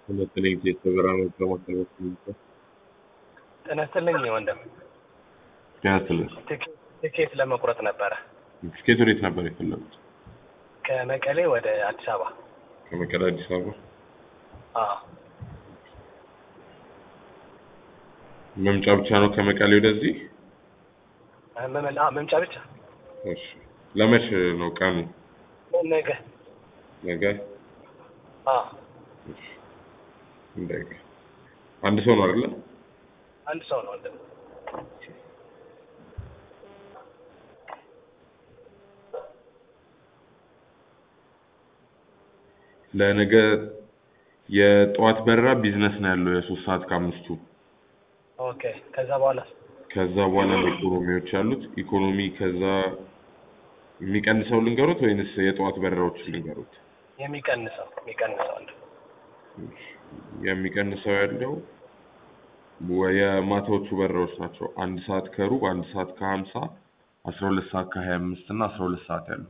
ሁለተኛ የተበራነ ለማስተላለፍ ነው። ጤና ይስጥልኝ ወንድም። ያስልህ ትኬት- ትኬት ለመቁረጥ ነበረ ትኬት ወዴት ነበር የፈለጉት? ከመቀሌ ወደ አዲስ አበባ። ከመቀሌ አዲስ አበባ አዎ መምጫ ብቻ ነው ከመቀሌ ወደዚህ? መመላ አዎ፣ መምጫ ብቻ እሺ። ለመች ነው ቀኑ? ነገ። ነገ? አዎ እሺ። እንደገ አንድ ሰው ነው አይደለ? አንድ ሰው ነው ወንድም። ለነገ የጠዋት በረራ ቢዝነስ ነው ያለው የሶስት ሰዓት ከአምስቱ ኦኬ። ከዛ በኋላ ከዛ በኋላ ነው ኢኮኖሚዎች ያሉት። ኢኮኖሚ ከዛ የሚቀንሰው ልንገሩት ወይንስ የጠዋት በረራዎች ልንገሩት? የሚቀንሰው የሚቀንሰው ወንድም። የሚቀንሰው ያለው ወ- የማታዎቹ በረራዎች ናቸው። አንድ ሰዓት ከሩብ፣ አንድ ሰዓት ከሀምሳ፣ አስራ ሁለት ሰዓት ከሀያ አምስት እና አስራ ሁለት ሰዓት ያሉት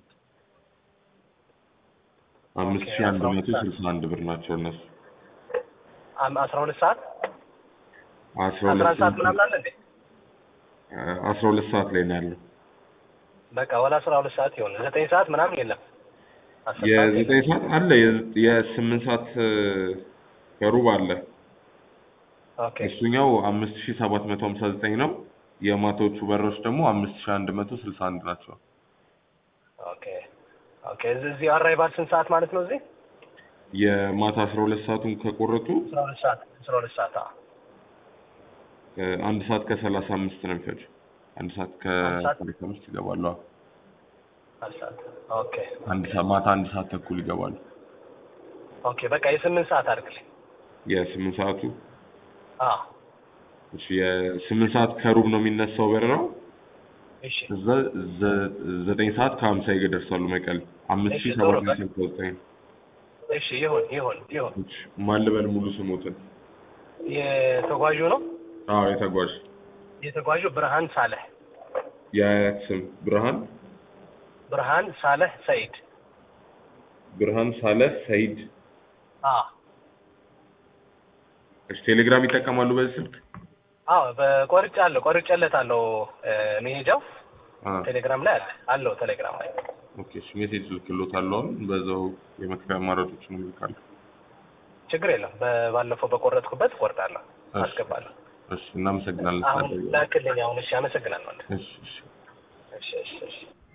አምስት ኦኬ፣ ሺህ አንድ አስራ ሁለት መቶ ሰዓት። ስልሳ አንድ ብር ናቸው እነሱ። አም- አስራ ሁለት ሰዓት አስራ አስራ ሁለት አንድ ሰዓት ምናምን አለ እንዴ? አስራ ሁለት ሰዓት ላይ ነው ያለው። በቃ ወደ አስራ ሁለት ሰዓት ይሆን ዘጠኝ ሰዓት ምናምን የለም። አስር ሰዓት የለም። የዘጠኝ ሰዓት አለ። የዘ- የስምንት ሰዓት እ፣ ከሩብ አለ። ኦኬ እሱኛው አምስት ሺህ ሰባት መቶ ሀምሳ ዘጠኝ ነው። የማታዎቹ በረራዎች ደግሞ አምስት ሺህ አንድ መቶ ስልሳ አንድ ናቸው። ኦኬ ኦኬ። እዚህ እዚህ አራይቫል ስንት ሰዓት ማለት ነው? እዚህ የማታ አስራ ሁለት ሰዓቱን ከቆረጡ አስራ ሁለት ሰዓት አስራ ሁለት ሰዓት አዎ። እ፣ አንድ ሰዓት ከሰላሳ አምስት ነው የሚፈጀው። አንድ ሰዓት አንድ ሰዓት? ከሰላሳ አምስት ይገባሉ። አዎ። አንድ ሰዓት ኦኬ አንድ ሰዓት ማታ አንድ ሰዓት ተኩል ይገባሉ። ኦኬ። በቃ የስምንት ሰዓት አድርግልኝ። የስምንት ሰዓቱ አዎ እሺ፣ የስምንት ሰዓት ከሩብ ነው የሚነሳው በረራው። እሺ እዛ ዘ- ዘጠኝ ሰዓት ከሀምሳ ይደርሳሉ መቀሌ። አምስት እሺ፣ ሺህ ቶሎ ሰባት በል። መቶ ዘጠኝ እሺ ይሁን ይሁን ይሁን። ማን ልበል ሙሉ ስሞትን? የተጓዡ ነው አዎ የተጓዥ የተጓዡ ብርሃን ሳለህ የአያት ስም ብርሃን ብርሃን ሳለህ ሰይድ። ብርሃን ሳለህ ሰይድ። አዎ እሺ ቴሌግራም ይጠቀማሉ በዚህ ስልክ? አዎ በቆርጫለሁ ቆርጬለታለሁ እ፣ መሄጃው አ ቴሌግራም ላይ አለ አለው ቴሌግራም ላይ ኦኬ። እሺ ሜሴጅ ልክሎታለሁ። አሁን በዛው የመክፈያ አማራጮችን እልካለሁ። ችግር የለም። በ- ባለፈው በቆረጥኩበት እቆርጣለሁ እሺ። አስገባለሁ። እሺ እናመሰግናለን። አሁን ስለደወሉ። ላክልኝ። አሁን እሺ፣ አመሰግናለሁ። እሺ እሺ እሺ እሺ እሺ